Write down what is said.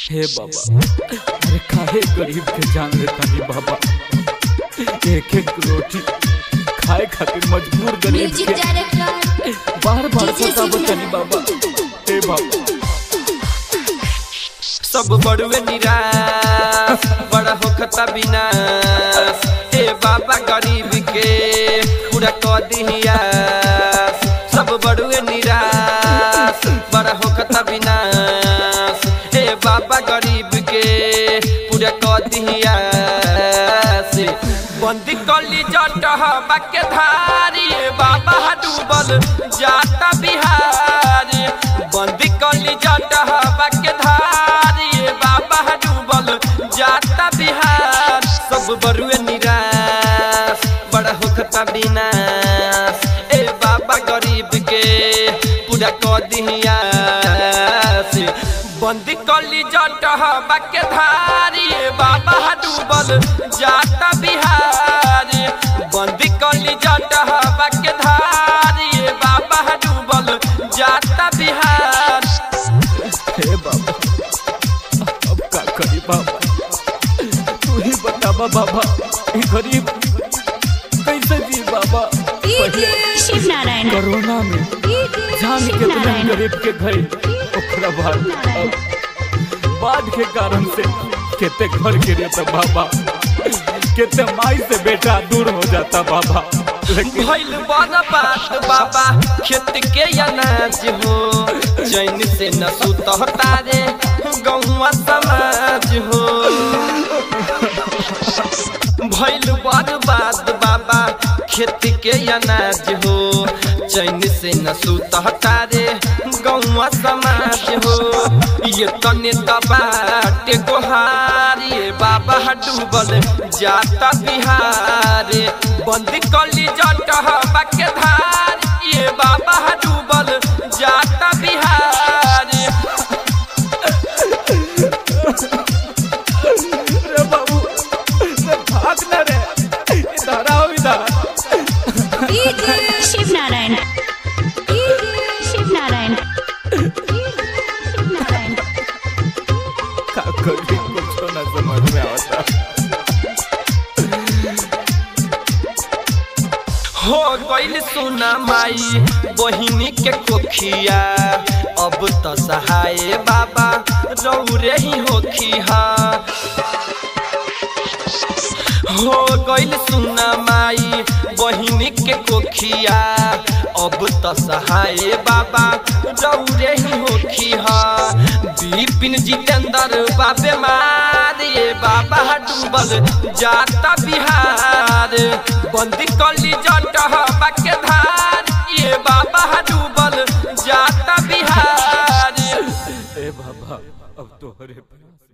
हे बाबा अरे काहे गरीब के जान लेतानी बाबा एक एक रोटी खाए खातिर मजबूर गरीब म्यूजिक के डायरेक्टर बार बार डीजे पता सिद्धू बतानी बाबा हे बाबा सब बड़ुए निराश बड़ा होखता विनाश हे बाबा गरीब के पूरा क दिहियास सब बड़ुए निराश बड़ा होखता विनाश हे बाबा गरीब के पूरा क दिहियास बंदी कली जट बाके धारी बाबा डूबल जाता बिहार बंदी कली जट बाके धारी बाबा डूबल जाता बिहार सब बरुए निराश बड़ा होखता विनाश ए बाबा गरीब के पूरा क दिहियास बंदी कली जट बाके धारी बाबा डूबल जाता बिहार बंदी कली जट बाके धारी बाबा डूबल जाता बिहार हे बाबा अब का करी बाबा तू ही बताबा बाबा ई गरीब कैसे जी बाबा पहले शिव नारायण कोरोना में जान के बिना गरीब के घर ओकरा बाद अब बाढ़ के कारण से केते घर के रहता बाबा केते माई से बेटा दूर हो जाता बाबा लेकिन भइल बड़ा बात बाबा खेत के अनाज हो चैन से न सुतता रे गौवा समाज हो भइल बड़ बात बाबा खेत के अनाज हो चैन से न सुतता रे गौवा समाज हो ये तने दबाटे गोहारी बाबा डूबल जाता बिहार बंद कली जट बाके धार ये बाबा डूबल जाता बिहार रे बाबू रे भाग ना रे इधर आओ इधर शिव नारायण शिव नारायण शिव नारायण का करी कुछ ना समझ में आता हो गइल सुना माई बहिनी के कोखिया अब त सहाय बाबा रौरे ही होखिया हो गइल सुना माई बहिनी के कोखिया अब त सहाय बाबा रौरे ही होखिया विपिन जितेंद्र बाबे मारे बाबा डूबल जाता बिहार बंदी कली जट बाके धार ये बाबा डूबल जाता बिहार ए बाबा अब तोहरे प्रयास